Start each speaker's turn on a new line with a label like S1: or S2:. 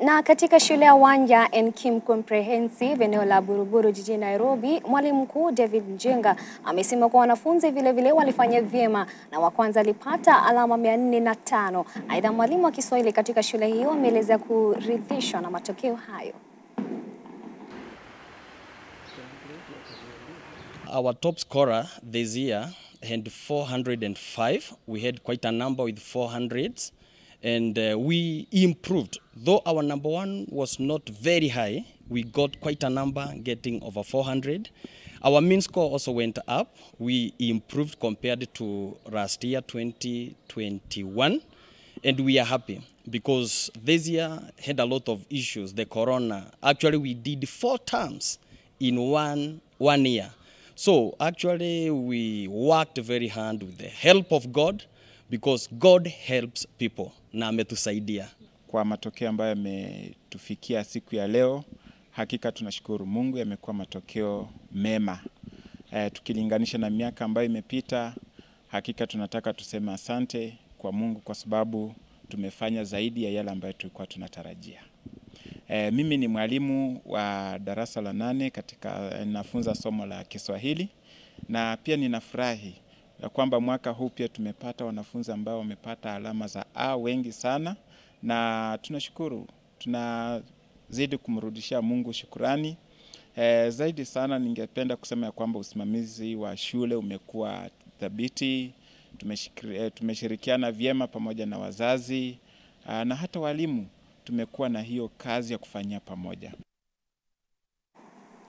S1: Na katika shule ya Wanja Nkim Comprehensive eneo la Buruburu jijini Nairobi, mwalimu mkuu David Njenga amesema kuwa wanafunzi vilevile walifanya vyema na wa kwanza alipata alama mia nne na tano. Aidha, mwalimu wa Kiswahili katika shule hiyo ameelezea kuridhishwa na matokeo hayo.
S2: Our top scorer this year had 405. We had quite a number with 400s. And uh, we improved. Though our number one was not very high, we got quite a number getting over 400. Our mean score also went up. We improved compared to last year, 2021. And we are happy because this year had a lot of issues. The corona. Actually, we did four terms in one, one year. So actually, we worked very hard with the help of God because God helps people na ametusaidia.
S3: Kwa matokeo ambayo yametufikia siku ya leo, hakika tunashukuru Mungu, yamekuwa matokeo mema. E, tukilinganisha na miaka ambayo imepita, hakika tunataka tuseme asante kwa Mungu kwa sababu tumefanya zaidi ya yale ambayo tulikuwa tunatarajia. E, mimi ni mwalimu wa darasa la nane katika nafunza somo la Kiswahili na pia ninafurahi ya kwamba mwaka huu pia tumepata wanafunzi ambao wamepata alama za A wengi sana, na tunashukuru, tunazidi kumrudishia Mungu shukurani. E, zaidi sana ningependa kusema ya kwamba usimamizi wa shule umekuwa thabiti, tumeshirikiana vyema pamoja na wazazi na hata walimu, tumekuwa na hiyo kazi ya kufanyia pamoja.